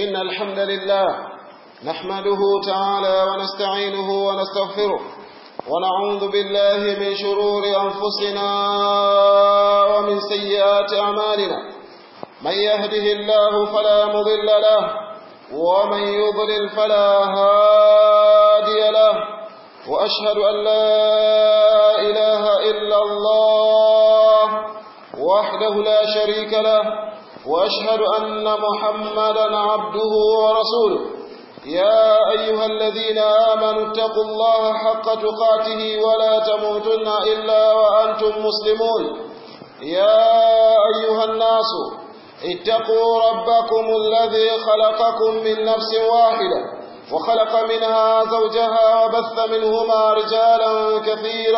إن الحمد لله نحمده تعالى ونستعينه ونستغفره ونعوذ بالله من شرور أنفسنا ومن سيئات أعمالنا من يهده الله فلا مضل له ومن يضلل فلا هادي له وأشهد أن لا إله إلا الله وحده لا شريك له وأشهد أن محمدا عبده ورسوله يا أيها الذين آمنوا اتقوا الله حق تقاته ولا تموتن إلا وأنتم مسلمون يا أيها الناس اتقوا ربكم الذي خلقكم من نفس واحدة وخلق منها زوجها وبث منهما رجالا كثيرا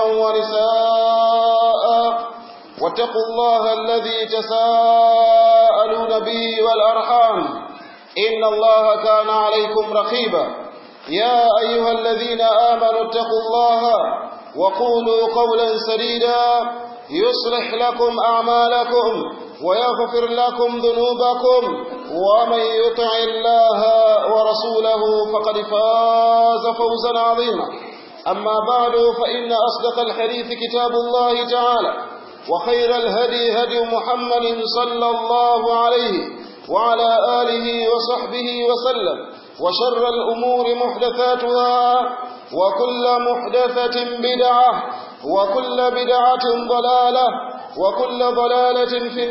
ونساء واتقوا الله الذي تساءلون به والأرحام إن الله كان عليكم رقيبا يا أيها الذين آمنوا اتقوا الله وقولوا قولا سديدا يصلح لكم أعمالكم ويغفر لكم ذنوبكم ومن يطع الله ورسوله فقد فاز فوزا عظيما أما بعد فإن أصدق الحديث كتاب الله تعالى وخير الهدي هدي محمد صلى الله عليه وعلى آله وصحبه وسلم وشر الأمور محدثاتها وكل محدثة بدعة وكل بدعة ضلالة وكل ضلالة في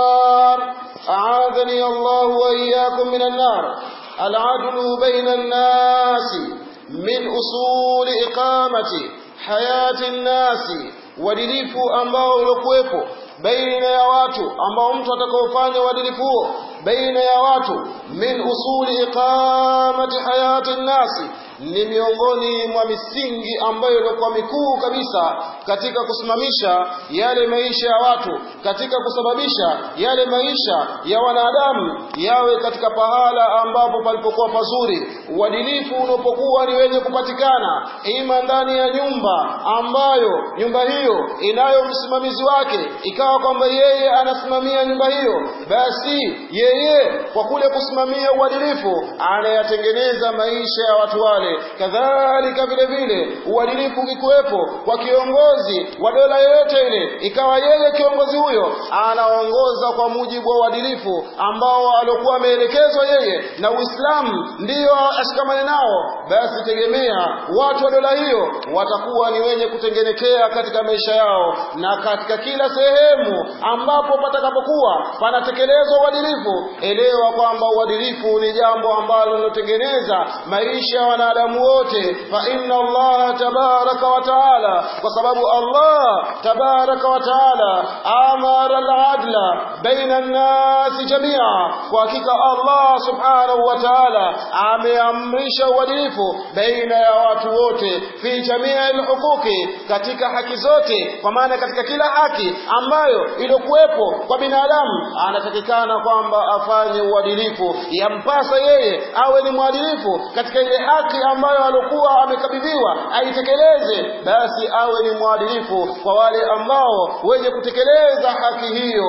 النار أعاذني الله وإياكم من النار العدل بين الناس من أصول إقامة حياة الناس uadilifu ambao uliokuwepo baina ya watu ambao mtu atakaofanya uadilifu huo baina ya watu min usuli iqamati hayati nnasi ni miongoni mwa misingi ambayo ilikuwa mikuu kabisa katika kusimamisha yale maisha ya watu katika kusababisha yale maisha ya wanadamu yawe katika pahala ambapo palipokuwa pazuri uadilifu unapokuwa ni wenye kupatikana ima ndani ya nyumba ambayo nyumba hiyo inayo msimamizi wake ikawa kwamba yeye anasimamia nyumba hiyo basi yeye kwa kule kusimamia uadilifu anayatengeneza maisha ya watu wale kadhalika vile vile uadilifu ukikuwepo kwa kiongozi wa dola yoyote ile ikawa yeye kiongozi huyo anaongoza kwa mujibu wa uadilifu ambao aliokuwa ameelekezwa yeye na Uislamu ndiyo ashikamane nao basi tegemea watu wa dola hiyo watakuwa ni wenye kutengenekea katika maisha yao na katika kila sehemu ambapo patakapokuwa panatekelezwa uadilifu elewa kwamba uadilifu ni jambo ambalo linotengeneza maisha ya wanadamu wote fa inna Allah tabaraka wa taala kwa sababu Allah tabaraka wa taala amara al-adla baina an-nas jamia kwa hakika Allah subhanahu wa taala ameamrisha uadilifu baina ya watu wote fi jamii al-huquqi katika haki zote kwa maana katika kila haki ambayo iliyokuwepo kwa binadamu anatakikana kwamba afanye uadilifu yampasa yeye awe ni mwadilifu katika ile haki ambayo alikuwa amekabidhiwa aitekeleze basi awe ni mwadilifu kwa wale ambao wenye kutekeleza haki hiyo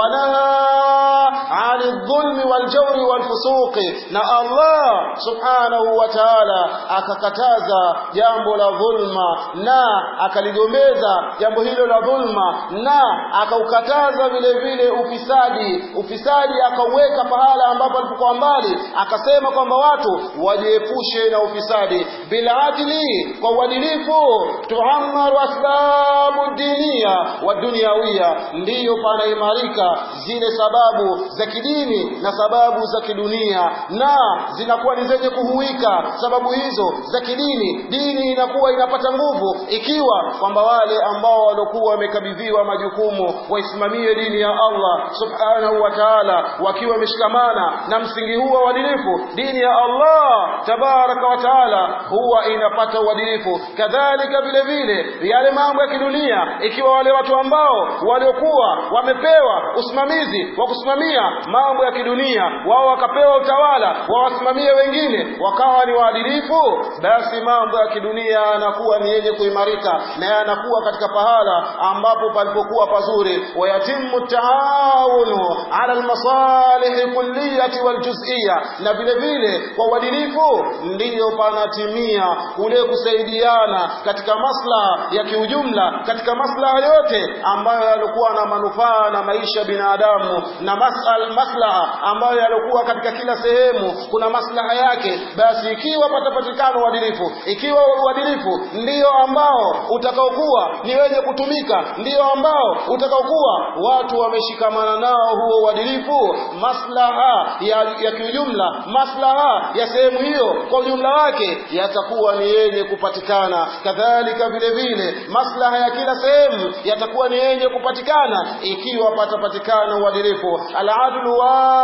wanaha ani dhulmi waljawri walfusuqi na Allah subhanahu wa ta'ala akakataza jambo la dhulma na akaligombeza jambo hilo la dhulma na akaukataza vile vile ufisadi ufisadi akauweka pahala ambapo alipokuwa mbali akasema kwamba watu wajiepushe na ufisadi biladili kwa uadilifu tuamaru asbabu dinia wa duniawia ndiyo panaimarika zile sababu za kidini na sababu za kidunia na zinakuwa ni zenye kuhuika sababu hizo za kidini dini inakuwa inapata nguvu ikiwa kwamba wale ambao waliokuwa wamekabidhiwa majukumu waisimamie dini ya Allah subhanahu wa ta'ala wakiwa wameshikamana na msingi huu wa uadilifu dini ya Allah tabaraka wa ta'ala huwa inapata uadilifu kadhalika vile vile yale mambo ya kidunia kusimamia ikiwa wale watu ambao waliokuwa wamepewa usimamizi wa kusimamia mambo ya kidunia wao wakapewa utawala wawasimamie wengine wakawa ni waadilifu basi mambo ya kidunia yanakuwa ni yenye kuimarika na yanakuwa katika pahala ambapo palipokuwa pazuri wayatimu taawunu ala almasalih kulliyati waljuz'iyya na vile vile kwa uadilifu ndiyo panatimia kule kusaidiana katika maslaha ya kiujumla katika maslaha yote ambayo yalikuwa na manufaa na maisha ya binadamu na masal maslaha ambayo yalikuwa katika kila sehemu kuna maslaha yake basi ikiwa patapatikana uadilifu ikiwa uadilifu ndiyo ambao utakaokuwa ni wenye kutumika ndiyo ambao utakaokuwa watu wameshikamana nao huo uadilifu maslaha ya, ya kiujumla maslaha ya sehemu hiyo kwa ujumla wake yatakuwa ni yenye kupatikana kadhalika vile vile maslaha ya kila sehemu yatakuwa ni yenye kupatikana ikiwa patapatikana uadilifu aladlu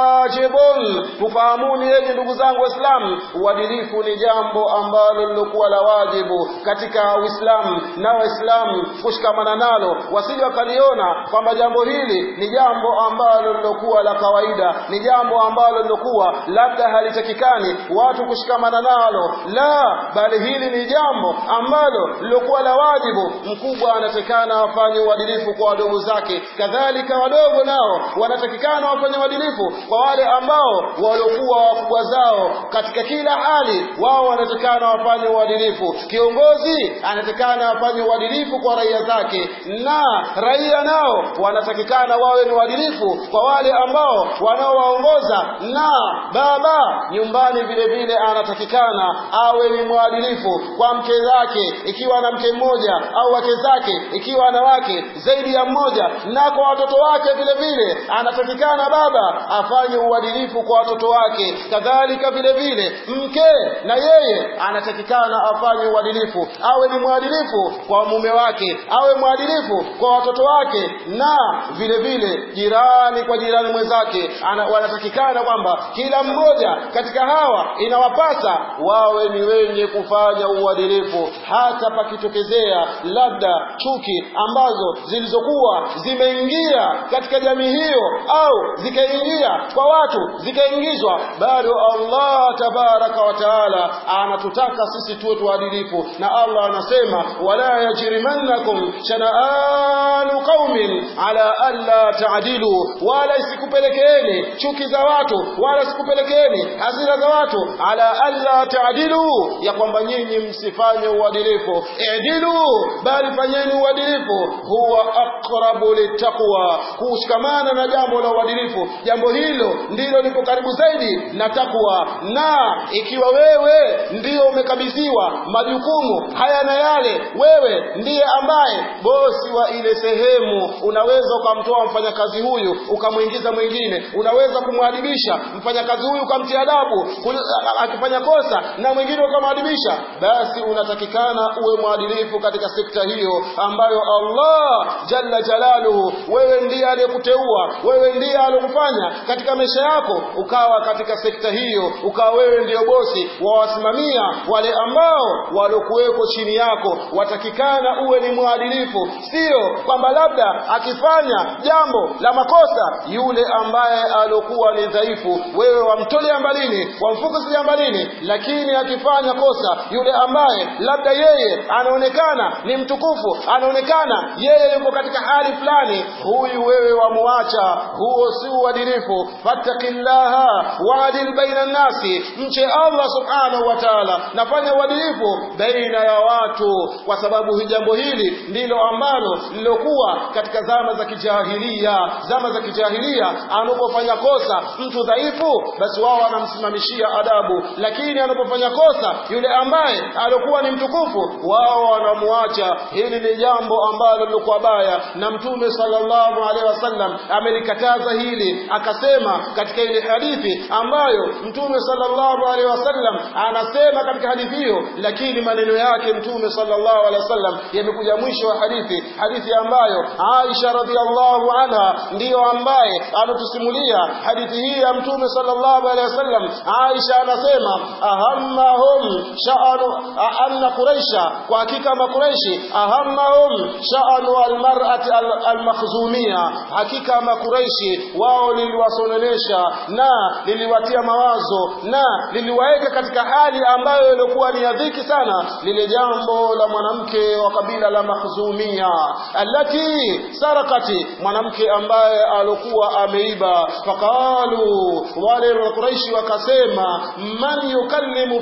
wajibun tufahamuni yenye ndugu zangu waislamu uadilifu ni jambo ambalo lilokuwa la wajibu katika uislamu na waislamu kushikamana nalo wasije wakaliona kwamba jambo hili ni jambo ambalo lilokuwa la kawaida ni jambo ambalo lilokuwa labda halitakikani watu kushikamana nalo la bali hili ni jambo ambalo lilokuwa la wajibu mkubwa anatakikana afanye uadilifu kwa wadogo zake kadhalika wadogo nao wanatakikana wafanye uadilifu kwa wale ambao waliokuwa wakubwa zao katika kila hali wao wanatakikana wafanye uadilifu kiongozi anatakikana afanye uadilifu kwa raia zake na raia nao wanatakikana wawe ni uadilifu kwa wale ambao wanaowaongoza na baba nyumbani vile vile anatakikana awe ni mwadilifu kwa mke zake ikiwa ana mke mmoja au wake zake ikiwa ana wake zaidi ya mmoja na kwa watoto wake vile vile anatakikana baba afanye uadilifu kwa watoto wake kadhalika vile vile mke na yeye anatakikana afanye uadilifu awe ni mwadilifu kwa mume wake awe mwadilifu kwa watoto wake na vile vile jirani kwa jirani mwenzake ana, wanatakikana kwamba kila mmoja katika hawa inawapasa wawe ni wenye kufanya uadilifu hata pakitokezea labda chuki ambazo zilizokuwa zimeingia katika jamii hiyo au zikaingia kwa watu zikaingizwa bado Allah tabaraka wa taala anatutaka sisi tuwe tuadilifu na Allah anasema wala yajrimannakum shana'anu qaumin ala alla ta'dilu wala isikupelekeeni chuki za watu wala isikupelekeeni hasira za watu ala alla ta'dilu ya kwamba nyinyi msifanye uadilifu i'dilu bali fanyeni uadilifu huwa aqrabu littaqwa kushikamana na jambo la uadilifu jambo hilo ndilo lipo karibu zaidi na takwa na ikiwa wewe ndio umekabidhiwa majukumu haya na yale wewe ndiye ambaye bosi wa ile sehemu unaweza ukamtoa mfanyakazi huyu ukamwingiza mwingine unaweza kumwadibisha mfanyakazi huyu ukamtia adabu akifanya kosa na mwingine ukamwadibisha basi unatakikana uwe mwadilifu katika sekta hiyo ambayo Allah jalla jalaluhu wewe ndiye aliyekuteua wewe ndiye aliyokufanya katika maisha yako ukawa katika sekta hiyo ukawa wewe ndiyo bosi wawasimamia wale ambao waliokuweko chini yako watakikana uwe ni mwadilifu sio kwamba labda akifanya jambo la makosa yule ambaye aliokuwa ni dhaifu wewe wamtolea mbalini wamfukuzilia mbalini lakini akifanya kosa yule ambaye labda yeye anaonekana ni mtukufu anaonekana yeye yuko katika hali fulani huyu wewe wamuacha huo si uadilifu fattaqillaha waadil baina nnasi mche Allah subhanahu wa ta'ala nafanya uadilifu baina ya watu kwa sababu jambo hili ndilo ambalo lilokuwa katika zama za kijahilia zama za kijahilia anapofanya kosa mtu dhaifu basi wao wanamsimamishia adabu lakini anapofanya kosa yule ambaye alikuwa ni mtukufu wao wanamuacha hili ni jambo ambalo lilikuwa baya na mtume sallallahu alaihi wasallam amelikataza hili akasema katika ile hadithi ambayo mtume sallallahu alaihi wasallam anasema katika hadithi hiyo lakini maneno yake mtume sallallahu alaihi wasallam yamekuja mwisho wa hadithi hadithi ambayo Aisha radhiallahu anha ndiyo ambaye anatusimulia hadithi hii ya mtume sallallahu alaihi wasallam Aisha anasema ahammahum sha'anu anna quraisha kwa hakika makuraishi ahammahum sha'anu almar'ati almakhzumia hakika makuraishi wao liliwasononesha na liliwatia mawazo na liliwaeka katika hali ambayo ilikuwa ni ya dhiki sana lile jambo la mwanamke wa kabila la makhzumia allati sarakati mwanamke ambaye alikuwa ameiba faqalu wale makuraishi wakasema man yukallimu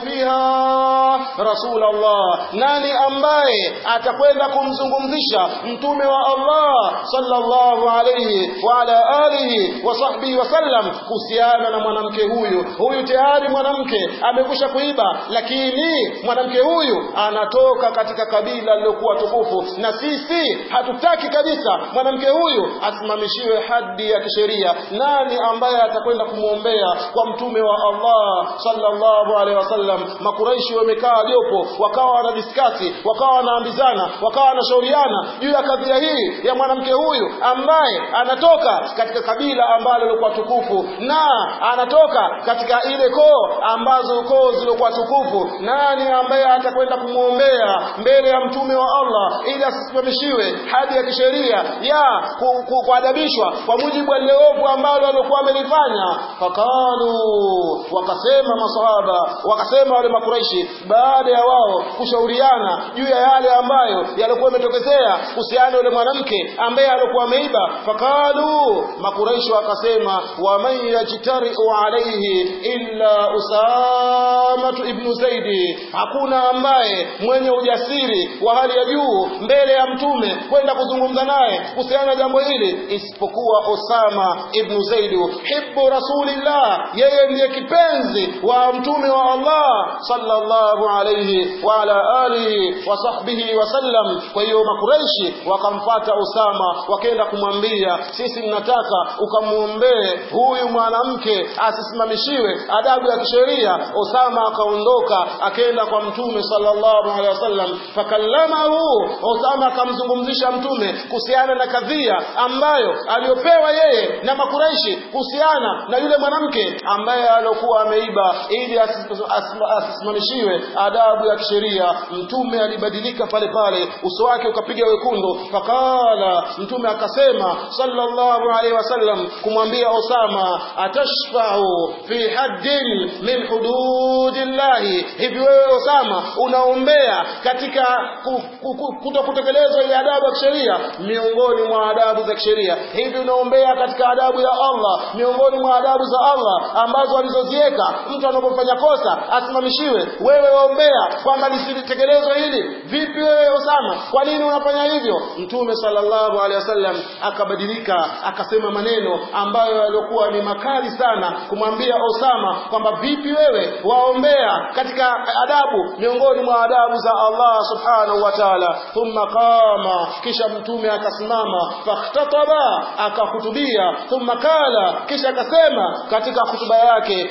fiha rasulullah nani ambaye atakwenda kumzungumzisha mtume wa Allah sallallahu alayhi wa ala alihi wa sahbihi wasallam kuhusiana na mwanamke huyu huyu tayari mwanamke amekusha kuiba lakini mwanamke huyu anatoka katika kabila lilokuwa tukufu na sisi hatutaki kabisa mwanamke huyu asimamishiwe hadi ya kisheria nani ambaye atakwenda kumwombea kwa mtume wa Allah sallallahu alaihi wasallam makuraishi wamekaa jopo wakawa wanadiskasi wakawa wanaambizana wakawa wanashauriana juu ya kadhia hii ya mwanamke huyu ambaye anatoka katika kabila ambalo lilikuwa tukufu na anatoka katika ile koo ambazo koo zilikuwa tukufu nani ambaye atakwenda kumwombea mbele ya mtume wa Allah ili asisimamishiwe hadi ya kisheria ya ku, ku, kuadabishwa kwa mujibu wa lile ovu ambalo alikuwa amelifanya fakalu wakasema masahaba wakasema wale makuraishi baada ya wao kushauriana juu ya yale ambayo yalikuwa yametokezea kuhusiana yule mwanamke ambaye alikuwa ameiba fakalu makuraishi wakasema waman yajtariu alaihi illa usamatu ibnu zaidi hakuna ambaye mwenye ujasiri wa hali ya juu mbele ya mtume kwenda kuzungumza naye kuhusiana na jambo hili isipokuwa Osama ibnu Zaidi hibbu rasulillah yeye ndiye kipenzi wa mtume wa Allah sallallahu alayhi wa ala alihi wa sahbihi wasallam kwa hiyo makuraishi wakamfata Osama wakaenda kumwambia sisi tunataka ukamwombee huyu mwanamke asisimamishiwe adabu ya kisheria Osama akaondoka akaenda kwa mtume sallallahu alaihi wasallam fakallamahu Osama akamzungumzisha mtume kuhusiana na kadhia ambayo aliyopewa yeye na makuraishi kuhusiana na yule mwanamke ambaye alikuwa ameiba ili asisimamishiwe adabu ya kisheria mtume alibadilika pale pale uso wake ukapiga wekundu fakala mtume akasema sallallahu alaihi wasallam kumwambia Osama atashfa'u fi haddin min hududillahi hivi wewe Osama unaombea katika kuto kutekelezwa ile adabu ya kisheria miongoni mwa adabu za kisheria hivi unaombea katika adabu ya Allah miongoni mwa adabu za Allah ambazo alizoziweka mtu anapofanya kosa asimamishiwe wewe waombea kwamba lisitekelezwe hili vipi wewe Osama kwa nini unafanya hivyo mtume sallallahu alaihi wasallam akabadilika akasema maneno ambayo yaliokuwa ni makali sana kumwambia Osama kwamba vipi wewe waombea katika adabu miongoni mwa adabu za Allah subhanahu wa ta'ala thumma qama kisha mtume akasimama fakhtataba akahutubia thumma kala kisha akasema katika hutuba yake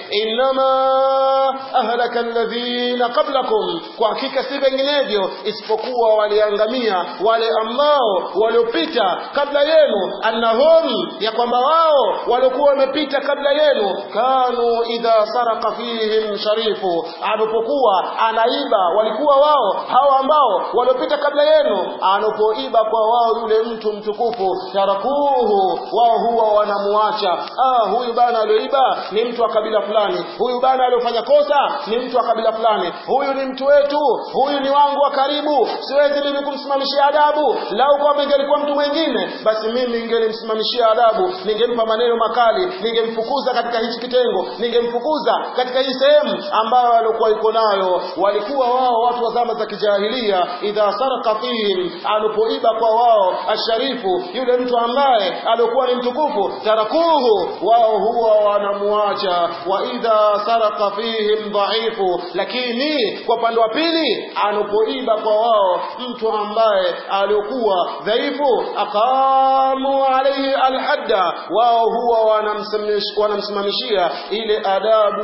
innama ahlaka alladhina qablakum kwa hakika si vinginevyo isipokuwa waliangamia wale ambao waliopita kabla yenu annahum ya kwamba wao waliokuwa wamepita kabla yenu kanu idha saraka fihim sharifu anapokuwa anaiba walikuwa wao hao ambao waliopita kabla yenu anapoiba kwa wao yule mtu mtukufu tarakuhu wao huwa wanamuacha ah huyu bana alioiba ni mtu wa kabila fulani huyu bana aliofanya kosa ni mtu wa kabila fulani huyu ni mtu wetu huyu ni wangu wa karibu siwezi mimi kumsimamishia adabu lau kwamba ingelikuwa mtu mwingine basi mimi ningelimsimamishia adabu ningempa maneno makali ningemfukuza katika hichi kitengo ningemfukuza katika hii sehemu ambayo alikuwa iko nayo walikuwa wao watu wa zama za kijahilia idha saraka fihim alipoiba kwa wao asharifu yule mtu ambaye alikuwa ni mtukufu tarakuhu wao huwa wanamuacha wa idha saraka fihim dhaifu lakini kwa upande wa pili anapoiba kwa wao mtu ambaye alikuwa dhaifu aqamu alayhi alhadda wao huwa wanamsimamishia ile adabu ya kisheria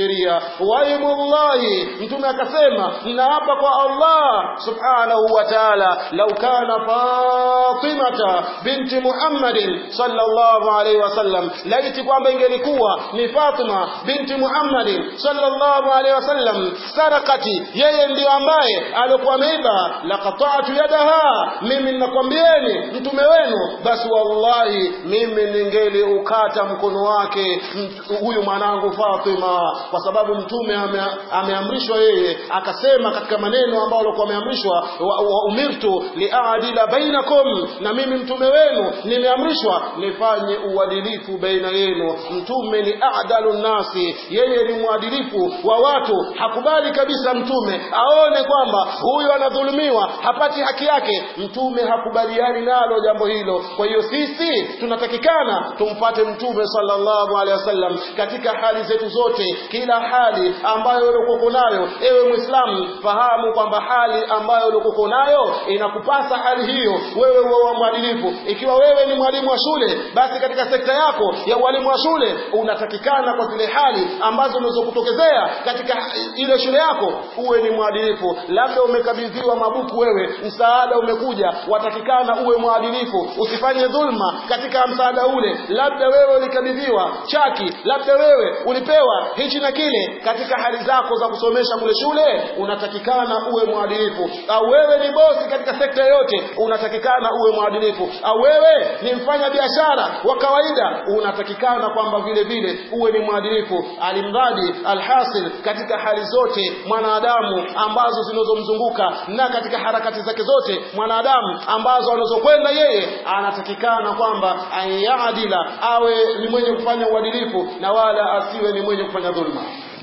sheria waimullahi mtume akasema ninaapa kwa Allah subhanahu wa ta'ala lau kana Fatimata binti Muhammadin sallallahu alaihi wasallam laiti kwamba ingelikuwa ni Fatima binti Muhammadin sallallahu alaihi wasallam sarakati yeye ndiyo ambaye alikuwa ameiba laqata'tu yadaha mimi ninakwambieni mtume wenu basi wallahi mimi ningeli ukata mkono wake huyu mwanangu Fatima kwa sababu mtume ame, ameamrishwa yeye akasema katika maneno ambayo alikuwa ameamrishwa wa, wa umirtu liadila bainakum na mimi mtume wenu nimeamrishwa nifanye uadilifu baina yenu mtume ni adalu nasi yeye ni mwadilifu wa watu hakubali kabisa mtume aone kwamba huyu anadhulumiwa hapati haki yake mtume hakubaliani nalo jambo hilo kwa hiyo sisi tunatakikana tumpate mtume sallallahu alaihi wasallam katika hali zetu zote kila hali ambayo ulikuwa nayo ewe muislamu fahamu kwamba hali ambayo ulikuwa nayo inakupasa hali hiyo wewe uwe mwadilifu ikiwa wewe ni mwalimu wa shule basi katika sekta yako ya ualimu wa shule unatakikana kwa zile hali ambazo unazokutokezea katika ile shule yako uwe ni mwadilifu labda umekabidhiwa mabuku wewe msaada umekuja watakikana uwe mwadilifu usifanye dhulma katika msaada ule labda wewe ulikabidhiwa chaki labda wewe ulipewa hichi na kile katika hali zako za kusomesha kule shule unatakikana uwe mwadilifu au wewe ni bosi katika sekta yote unatakikana uwe mwadilifu au wewe ni mfanya biashara wa kawaida unatakikana kwamba vile vile uwe ni mwadilifu alimradi alhasil katika hali zote mwanadamu ambazo zinazomzunguka na katika harakati zake zote mwanadamu ambazo anazokwenda yeye anatakikana kwamba ayadila awe ni mwenye kufanya uadilifu na wala asiwe ni mwenye kufanya dhulma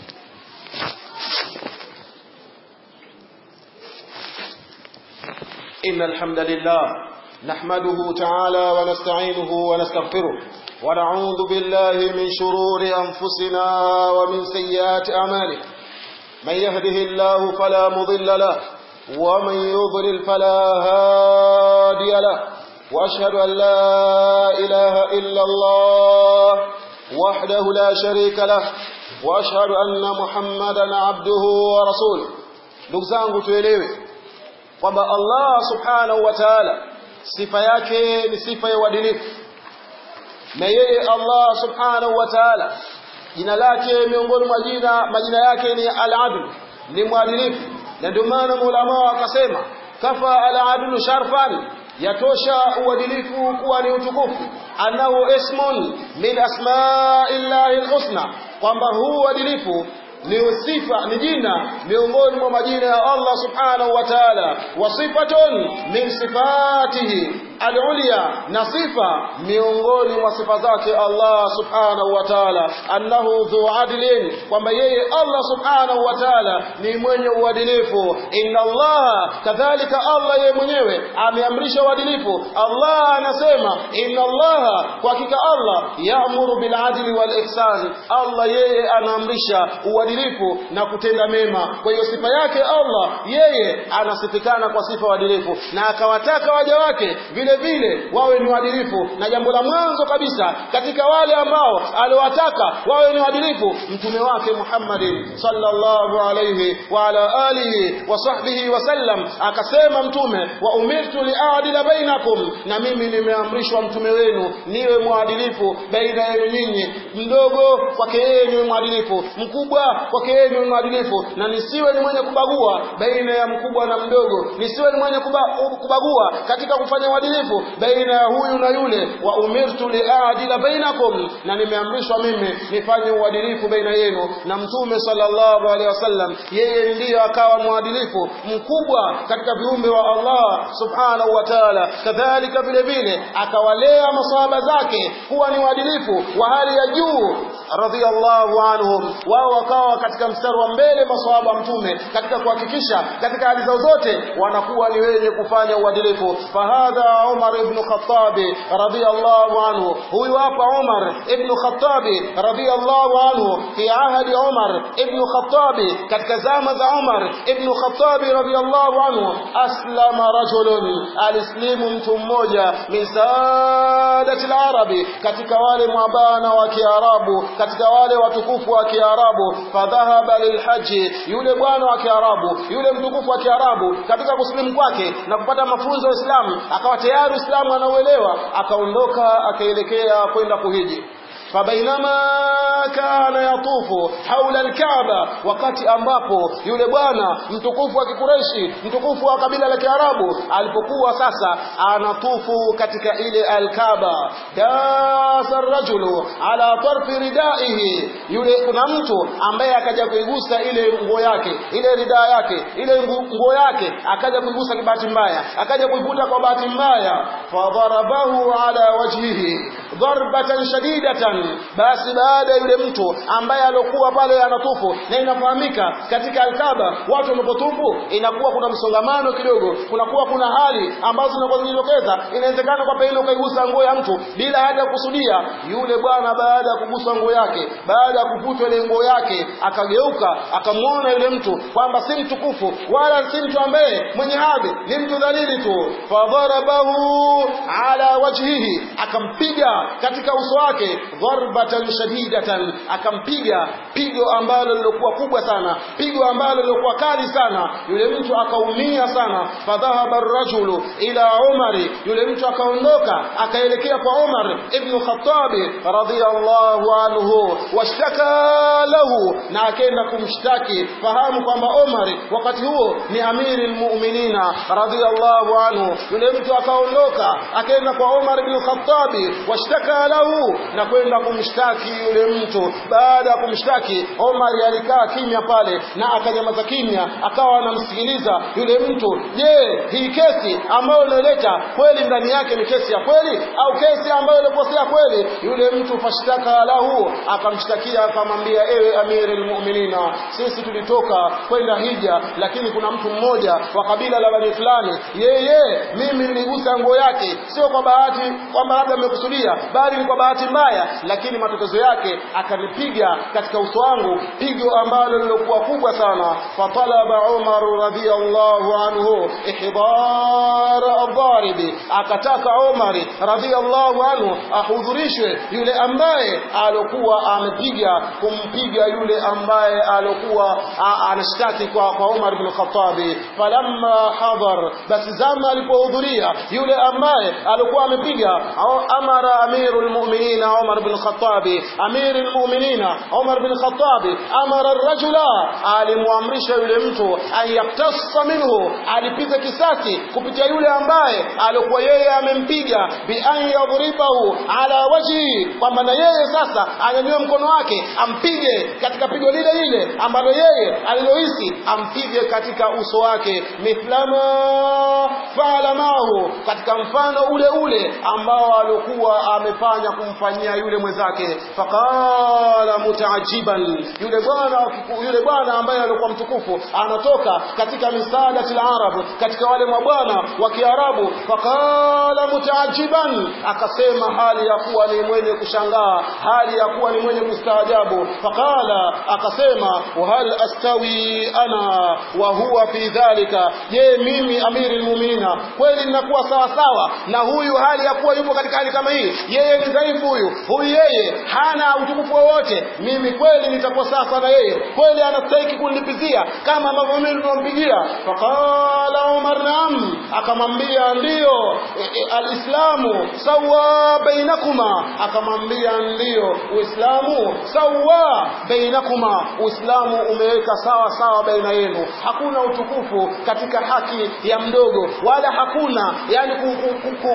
إن الحمد لله نحمده تعالى ونستعينه ونستغفره ونعوذ بالله من شرور أنفسنا ومن سيئات أعمالنا من يهده الله فلا مضل له ومن يضلل فلا هادي له وأشهد أن لا إله إلا الله وحده لا شريك له وأشهد أن محمدا عبده ورسوله نقزانه tuelewe kwamba Allah subhanahu wa ta'ala sifa yake ni sifa ya uadilifu na yeye Allah subhanahu wa ta'ala jina lake miongoni mwa jina majina yake ni al-adl ni mwadilifu na ndio maana maulama wakasema kafa al-adlu sharfan yatosha uadilifu kuwa ni utukufu annahu ismun min asma'illahi al-husna kwamba huu uadilifu ni sifa ni jina miongoni mwa majina ya Allah subhanahu wa ta'ala wa sifatun min sifatihi al-ulya na sifa miongoni mwa sifa zake Allah subhanahu wa ta'ala annahu dhu adlin kwamba yeye Allah subhanahu wa ta'ala ni mwenye uadilifu inna Allah kadhalika Allah yeye mwenyewe ameamrisha uadilifu Allah anasema inna Allah kwa hakika Allah ya'muru bil adli wal ihsan Allah yeye anaamrisha uadilifu na kutenda mema kwa hiyo sifa yake Allah yeye anasifikana kwa sifa uadilifu na akawataka waja wake vile vile wawe ni waadilifu na jambo la mwanzo kabisa katika wale ambao aliwataka wawe ni waadilifu mtume wake Muhammadin sallallahu alayhi wa ala alihi wa sahbihi wasallam akasema mtume wa umirtu liadila bainakum na mimi nimeamrishwa mtume wenu niwe mwadilifu baina yenu nyinyi mdogo kwake yeye niwe mwadilifu mkubwa kwake yeye niwe mwadilifu na nisiwe ni mwenye kubagua baina ya mkubwa na mdogo nisiwe ni mwenye kuba, kubagua katika kufanya uadilifu baina ya huyu na yule wa umirtu liadila bainakum na nimeamrishwa mimi nifanye uadilifu baina yenu na mtume sallallahu alaihi wasallam yeye ndiyo akawa mwadilifu mkubwa katika viumbe wa Allah subhanahu wa ta'ala kadhalika vile vile akawalea masahaba zake kuwa ni waadilifu wa hali ya juu radhiallahu anhum wao wakawa katika mstari wa mbele maswahaba mtume katika kuhakikisha katika hali zao zote wanakuwa ni wenye kufanya uadilifu fahadha Umar ibn Khattab radhiyallahu anhu huyu hapa Umar ibn Khattab radhiyallahu anhu fi ahadi Umar ibn Khattab katika zama za Umar ibn Khattab radhiyallahu anhu aslama rajulun alislimu mtu mmoja min sadati al-arabi katika wale mwabana wa Kiarabu katika wale watukufu wa Kiarabu fadhahaba lilhaji yule bwana wa Kiarabu yule mtukufu wa Kiarabu katika kusilimu kwake na kupata mafunzo ya Uislamu akawa tayari Uislamu anauelewa akaondoka akaelekea kwenda kuhiji fabainama kana yatufu haula alkaaba wakati ambapo yule bwana mtukufu wa kikureshi mtukufu wa kabila la kiarabu alipokuwa sasa anatufu katika ile alkaaba dasa rajulu ala tarfi ridaihi yule kuna mtu ambaye akaja kuigusa ile nguo yake ile ridaa yake ile nguo yake akaja kuigusa kwa bahati mbaya akaja kuivuta kwa bahati mbaya fadharabahu ala wajhihi darbatan shadidatan basi baada yule mtu ambaye alokuwa pale anatufu na inafahamika katika alkaba watu wanapotufu inakuwa kuna msongamano kidogo kunakuwa kuna hali ambazo zinakuwa zinajitokeza inawezekana kwa pengine ukaigusa nguo ya mtu bila hata kusudia yule bwana baada ya kugusa nguo yake baada ya kuvutwa ile nguo yake akageuka akamwona yule mtu kwamba si mtukufu wala si mtu ambaye mwenye hadhi ni mtu dhalili tu fadharabahu ala wajhihi akampiga katika uso wake dharbatan shadidatan akampiga pigo ambalo lilokuwa kubwa sana pigo ambalo lilokuwa kali sana yule mtu akaumia sana fadhahaba ar-rajulu ila umari yule mtu akaondoka akaelekea kwa Umar ibn Khattab radhiyallahu anhu washtaka lahu na akaenda kumshtaki fahamu kwamba Umar wakati huo ni amiri almu'minina radhiyallahu anhu yule mtu akaondoka akaenda kwa Umar ibn Khattab washtaka lahu na kwenda kumshtaki yule mtu baada ya kumshtaki Omar alikaa kimya pale na akanyamaza kimya akawa anamsikiliza yule mtu je hii kesi ambayo unaleta kweli ndani yake ni kesi ya kweli au kesi ambayo ilikosea kweli yule mtu fashtaka lahu akamshtakia akamwambia ewe amiri almu'minina sisi tulitoka kwenda hija lakini kuna mtu mmoja wa kabila la bani fulani yeye mimi niligusa nguo yake sio kwa bahati kwamba labda amekusudia bali ni kwa bahati mbaya lakini matokeo yake akanipiga katika uso wangu pigo ambalo lilokuwa kubwa sana fatalaba Umar radhiyallahu anhu ihdar adh-dharib akataka Umar radhiyallahu anhu ahudhurishwe yule ambaye alokuwa amepiga kumpiga yule ambaye alokuwa anashtaki kwa kwa Umar bin Khattab falamma hadhar basi zama alipohudhuria yule ambaye alikuwa amepiga amara amirul mu'minin Umar bin Khattab amirul mu'minin Umar bin Khattab amara ar-rajula alimwamrisha yule mtu ayaktasa minhu alipiza kisasi kupitia yule ambaye alikuwa yeye amempiga bi an yadhribahu ala wajhi kwamba na yeye sasa anyanyue mkono wake ampige katika pigo lile lile ambalo yeye alilohisi ampige katika uso wake mithlama faala mahu katika mfano ule ule ambao alikuwa amefanya kumfanyia yule mwenzake faqala mutaajiban yule bwana yule bwana ambaye alikuwa mtukufu anatoka katika misaada til arab katika wale mabwana wa kiarabu faqala mutaajiban akasema hali ya kuwa ni mwenye kushangaa hali ya kuwa ni mwenye kustaajabu faqala akasema wa hal astawi ana wa huwa fi dhalika je mimi amiri almu'minina kweli ninakuwa sawa sawa na huyu hali ya kuwa yupo katika hali kama hii yeye ni dhaifu huyu huyu yeye hana utukufu wowote mimi kweli nitakuwa sawa na yeye kweli anastahili kunilipizia kama ambavyo mimi nilimpigia faqala umar naam akamwambia ndiyo e, e, alislamu sawa bainakuma akamwambia ndiyo uislamu sawa bainakuma uislamu umeweka sawa sawa baina yenu hakuna utukufu katika haki ya mdogo wala hakuna yani kuonewa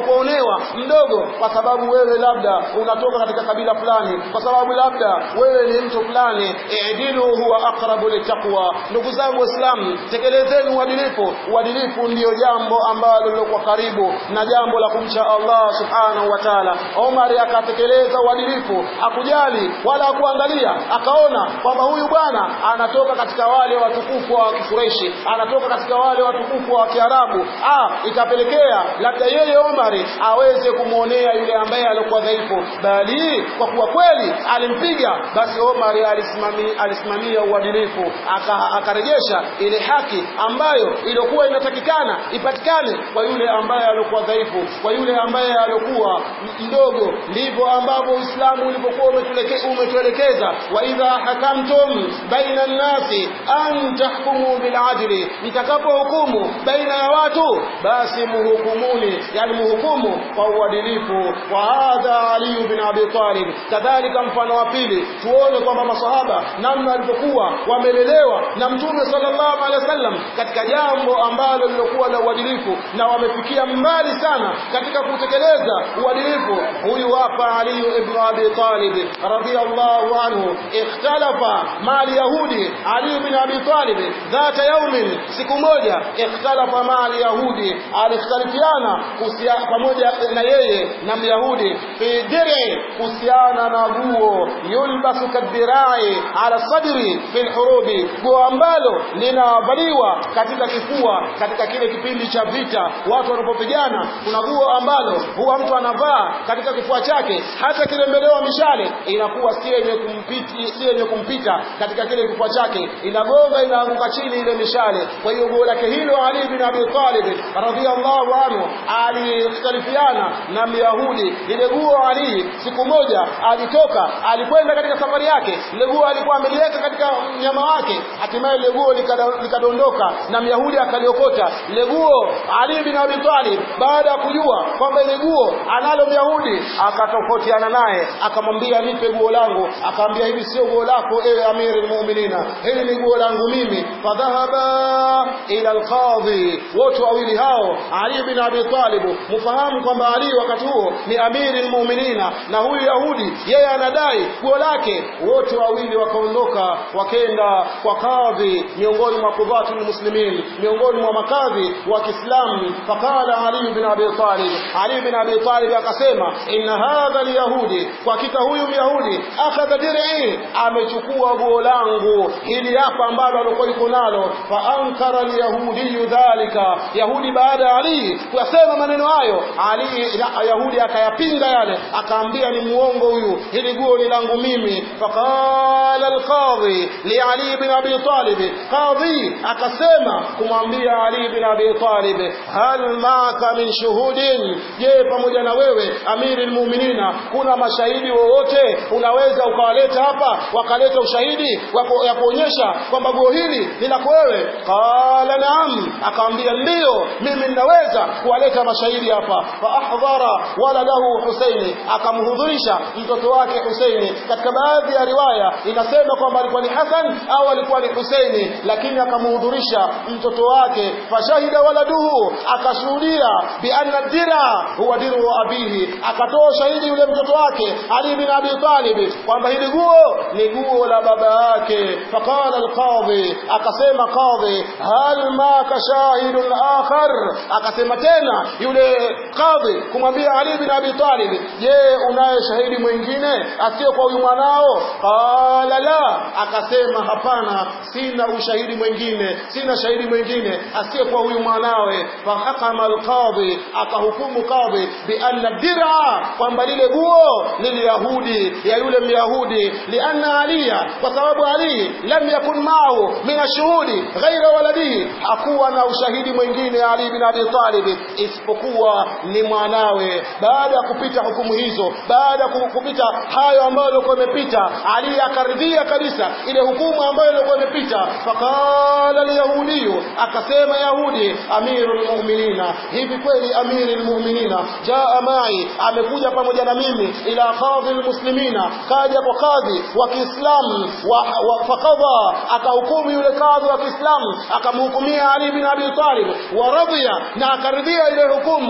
ukaolewa mdogo kwa sababu wewe labda unatoka katika kabila fulani kwa sababu labda wewe ni mtu fulani idilu huwa aqrabu litaqwa ndugu zangu waislamu tekelezeni uadilifu uadilifu ndiyo jambo ambalo lilokuwa karibu na jambo la kumcha Allah subhanahu wa ta'ala Omar akatekeleza uadilifu hakujali wala hakuangalia akaona kwamba huyu bwana anatoka katika wale watukufu wa Kikureishi anatoka katika wale watukufu wa Kiarabu ah ikapelekea labda yeye Omari aweze kumwonea yule ambaye alikuwa dhaifu bali kwa kuwa kweli alimpiga basi Omari alisimamia alisimamia uadilifu akarejesha ile haki ambayo iliyokuwa inatakikana ipatikane kwa yule ambaye alikuwa dhaifu kwa yule ambaye alikuwa mdogo ndivyo ambavyo Uislamu ulipokuwa umetuelekeza wa idha hakamtum baina nnasi an tahkumu biladli mtakapohukumu baina ya watu basi muhukumuni yani muhukumu kwa uadilifu wa hadha Ali bin Abi Talib kadhalika mfano wa pili tuone kwamba masahaba namna walivyokuwa wamelelewa na mtume sallallahu alaihi wasallam katika jambo ambalo lilokuwa la uadilifu na wamefikia mbali sana katika kutekeleza uadilifu huyu hapa Ali ibn Abi Talib radiyallahu anhu ikhtalafa mali yahudi Ali ibn Abi Talib dhata yaumin siku moja ikhtalafa mali yahudi alikhtalifiana pamoja na yeye na myahudi fi dir'i kuhusiana na guo yulbasu kadirai ala sadri fi lhurubi guo ambalo linavaliwa katika kifua katika kile kipindi cha vita watu wanapopigana kuna guo ambalo huwa mtu anavaa katika kifua chake hata kirembelewa mishale inakuwa si yenye kumpita si yenye kumpita katika kile kifua chake inagonga inaanguka chini ile mishale kwa hiyo guo lake hilo Ali bin Abi Talib radhiyallahu anhu alikhtalifiana na Myahudi ile guo Ali siku moja alitoka alikwenda katika safari yake ile guo alikuwa ameliweka katika mnyama wake hatimaye ile guo likadondoka na Myahudi akaliokota ile guo Ali bin Abi Talib baada ya kujua kwamba ile guo analo Myahudi akatofautiana naye akamwambia nipe guo langu akamwambia hivi sio guo lako ewe amiri almu'minina hili ni guo langu mimi fadhahaba ila alqadhi wote wawili hao Ali bin Abi Talib mfahamu kwamba Ali wakati huo ni amiri almu'minina na huyu Yahudi yeye anadai guo lake wote wawili wakaondoka wakenda kwa kadhi miongoni mwa kudhatul muslimin miongoni mwa makadhi wa Kiislamu faqala Ali bin Abi Talib Ali bin Abi Talib akasema inna hadha alyahudi kwa hakika huyu myahudi akhadha dir'i amechukua guo langu hili hapa ambalo alikuwa yuko nalo fa ankara alyahudi dhalika yahudi baada ya Ali kuyasema maneno hayo Ali yahudi akayapinga yale akaambia ni muongo huyu hili guo ni langu mimi faqala alqadhi li Ali bin Abi Talib qadhi akasema kumwambia Ali bin Abi Talib hal maka min shuhudin je pamoja na wewe amiri almu'minina kuna mashahidi wowote unaweza ukawaleta hapa wakaleta ushahidi ya kuonyesha kwamba guo hili ni lako wewe qala naam akamwambia ndio mimi ninaweza kuwaleta mashahidi hapa fa ahdhara waladahu Husaini akamhudhurisha mtoto wake Husaini katika baadhi ya riwaya inasema kwamba alikuwa ni Hasan au alikuwa ni Husaini lakini akamhudhurisha mtoto wake fashahida waladuhu akashuhudia bi anna dira huwa diru abihi akatoa shahidi yule mtoto wake Ali bin Abi Talib kwamba hili guo ni guo la baba yake faqala alqadhi akasema qadhi hal ma kashahidun akhar akasema tena yule qadhi kumwambia Ali bin Abi Talib je unaye shahidi mwingine asiyo kwa huyu mwanao qala la akasema hapana sina ushahidi mwingine sina shahidi mwingine asiye kwa huyu mwanawe fahakama alqadhi akahukumu qadhi bi anna dir'a kwamba lile guo ni yahudi ya yule myahudi lianna aliya kwa sababu ali lam yakun ma'ahu min ashuhudi ghaira waladihi hakuwa na ushahidi mwingine ali bin abi talib isipokuwa ni mwanawe baada ya kupita hukumu hizo baada ya kupita hayo ambayo yalikuwa yamepita ali akaridhia kabisa ile hukumu ambayo ilikuwa imepita faqala alyahudiyu akasema yahudi amirul mu'minina hivi kweli amirul mu'minina jaa mai amekuja pamoja na mimi ila qadhi almuslimina kaja kwa kadhi wa Kiislamu wa, wa fakadha akahukumu yule kadhi wa Kiislamu akamhukumia Ali bin Abi Talib wa radhiya na akaridhia ile hukumu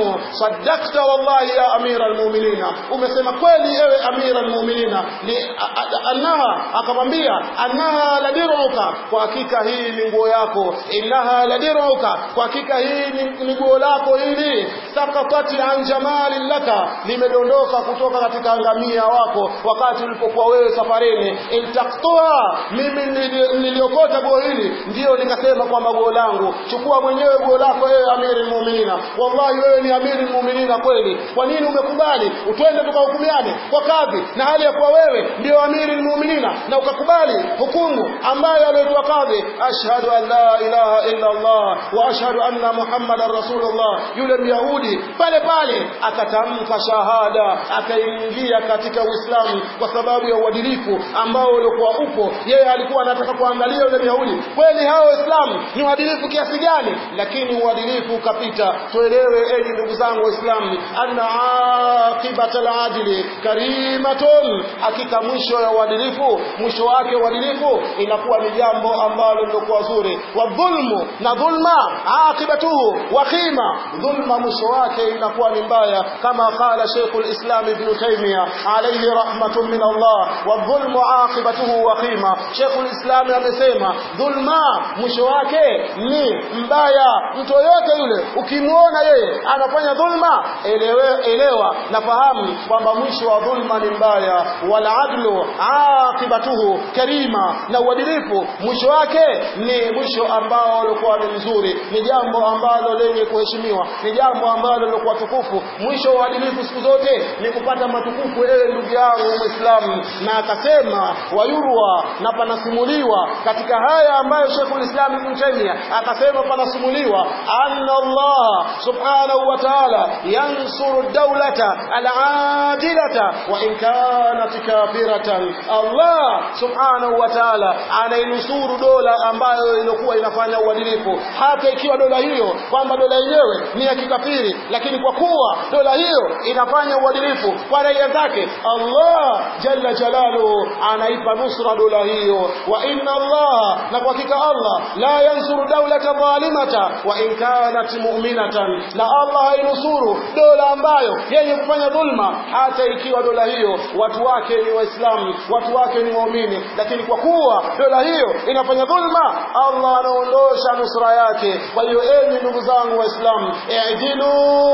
dhulmu saddaqta wallahi ya amira almu'minina umesema kweli ewe amira almu'minina ni annaha akamwambia annaha ladiruka kwa hakika hii ni nguo yako innaha ladiruka kwa hakika hii ni nguo lako hili sakatati an jamali laka limedondoka kutoka katika ngamia wako wakati ulipokuwa wewe safarini iltaktua mimi niliokota nguo hili ndio nikasema kwamba nguo langu chukua mwenyewe nguo lako ewe amiri muminina wallahi wewe ni amiri muminina kweli kwa nini umekubali utwende tukahukumiane kwa kadhi na hali ya kuwa wewe ndio amiri muminina na ukakubali hukumu ambayo aliyotoa kadhi ashhadu an la ilaha illa Allah wa ashhadu anna muhammadan rasulullah yule myahudi pale pale akatamka shahada akaingia katika uislamu kwa sababu ya uadilifu ambao uliokuwa upo yeye alikuwa anataka kuangalia yule myahudi kweli hao waislamu ni uadilifu kiasi gani lakini uadilifu ukapita tuelewe enyi ndugu zangu waislamu anna aqibata aladili karimatun hakika mwisho ya uadilifu mwisho wake uadilifu inakuwa ni jambo ambalo lilokuwa zuri wa dhulmu na dhulma aqibatuhu wakhima dhulma mwisho wake inakuwa ni mbaya kama qala Sheikh al-Islam Ibn Taymiyyah alayhi rahmatun min Allah wa dhulmu aqibatuhu wakhima Sheikh al-Islam amesema dhulma mwisho wake ni mbaya mtu yote yule ukimwona yeye anafanya dhulma elewe, elewa na fahamu kwamba mwisho wa dhulma ni mbaya wal adlu aqibatuhu karima na uadilifu mwisho wake ni mwisho ambao ulikuwa ni mzuri ni jambo ambalo lenye kuheshimiwa ni jambo ambalo lilikuwa tukufu mwisho wa uadilifu siku zote ni kupata matukufu ewe ndugu yangu muislamu na akasema wayurwa na panasimuliwa katika haya ambayo Sheikhul Islam Ibn Taymiyyah akasema panasimuliwa anna Allah subhanahu wa ta'ala yansuru dawlata al-adilata wa in kanat kafiratan Allah subhanahu wa ta'ala anainusuru dola ambayo ilikuwa inafanya uadilifu hata ikiwa dola hiyo kwamba dola yenyewe ni ya kikafiri lakini kwa kuwa dola hiyo inafanya uadilifu kwa raia zake Allah jalla jalaluhu anaipa nusra dola hiyo wa inna Allah na kwa hakika Allah la yansuru dawlata dhalimata wa in kanat mu'minatan na Allah hainusuru dola ambayo yenye kufanya dhulma hata ikiwa dola hiyo watu wake ni waislamu watu wake ni waumini lakini kwa kuwa dola hiyo inafanya dhulma Allah anaondosha nusra yake kwa hiyo enyi ndugu zangu waislamu i'dilu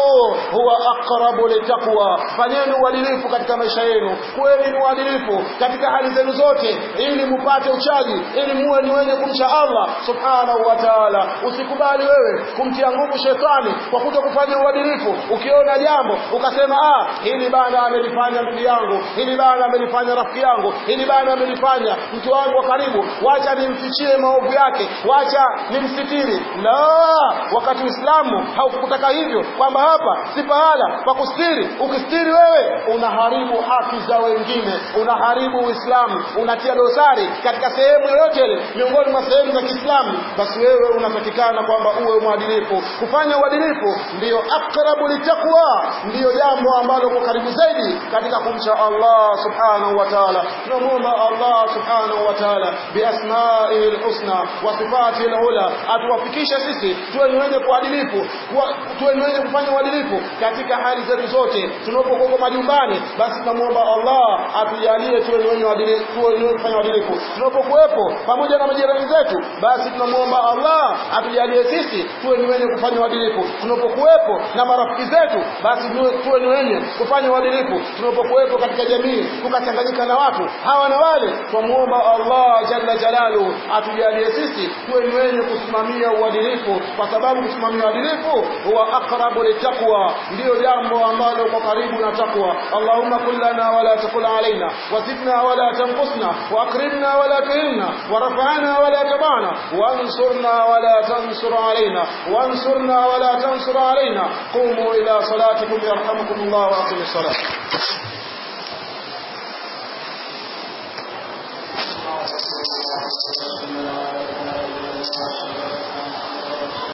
huwa aqrabu litaqwa fanyeni uadilifu katika maisha yenu kuweni ni uadilifu katika hali zenu zote ili mupate uchaji ili muwe ni wenye kumcha Allah subhanahu wa ta'ala usikubali wewe kumtia nguvu shetani kwa kuto kufanya uadilifu ukiona jambo ukasema ah hili bana amelifanya ndugu yangu hili bana amelifanya rafiki yangu hili bana amelifanya mtu wangu wa karibu wacha nimfichie maovu yake wacha nimsitiri la wakati Uislamu haukutaka hivyo kwamba hapa si pahala pa kustiri ukistiri wewe unaharibu haki za wengine unaharibu Uislamu unatia dosari katika sehemu yoyote ile miongoni mwa sehemu za Kiislamu basi wewe unatakikana kwamba uwe mwadilifu kufanya uadilifu ndiyo akrabu litaqwa ndiyo jambo ambalo kwa karibu zaidi katika kumcha Allah subhanahu wa ta'ala tunamuomba Allah subhanahu wa ta'ala biasma'ihi alhusna wa sifatihi alula atuwafikishe sisi tuwe ni wenye kuadilifu tuwe ni wenye kufanya uadilifu katika hali zetu zote tunapokuwa majumbani basi tunamuomba Allah atujalie tuwe ni wenye uadilifu tuwe ni wenye kufanya uadilifu tunapokuwepo pamoja na majirani zetu basi tunamuomba Allah atujalie sisi tuwe ni wenye kufanya uadilifu tunapokuwepo na marafiki zetu basi tuwe ni wenye kufanya uadilifu tunapokuwepo katika jamii tukachanganyika na watu hawa na wale twamuomba Allah jalla jalalu atujalie sisi tuwe ni wenye kusimamia uadilifu kwa sababu kusimamia uadilifu huwa aqrabu litaqwa ndiyo jambo ambalo kwa karibu na takwa Allahumma kullana wala takul alaina wazidna wala tanqusna wa akrimna wala tuhilna ورفعنا ولا تبعنا وانصرنا ولا تنصر علينا وانصرنا ولا تنصر علينا قوموا إلى صلاتكم يرحمكم الله وأقم الصلاة